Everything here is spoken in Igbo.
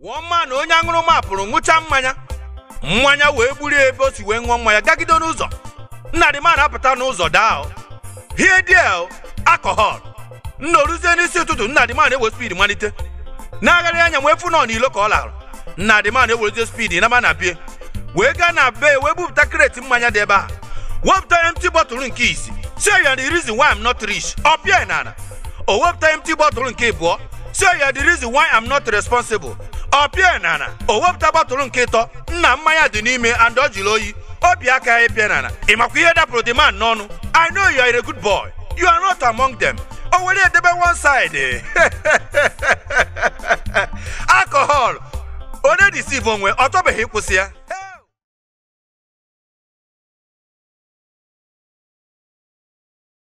wụọ mma na onye aṅụrụma pụrụ ṅụcha mmanya mmanya wee gburie ebe o si wee ṅụọ mmanya gagide n'ụzọ nnadịma na-apụta n'ụzọ daa hie diel akọhọl nna oruzie n'isi ụtụtụ nnadịma na-ewe spid malite na-agharị anya wee fụ nọ n'ilo ka ọ larụ nnadịma na-ewerezie spid nama na bie wee gaa na be wee bupụta kreti mmanya dị ebe a wepụta empty bọtụlụ nke isi say ya the reason why I'm not rich ọ pịa n'ala o wepụta empty bọtụlụ nke ịbụọ say ya the reason why I'm not responsible ọ pịa n'ala o wepụta bọtụlụ nke ịtọ nna mmanya dị n'ime and ọ jụrụ oyi obi aka ya pịa n'ala ị makwa ihe dapụrụ the man n'ọnụ I know you are a good boy you are not among them o were edebe one side alcohol onye deceive onwe ọ tọbeghị ịkwụsị ya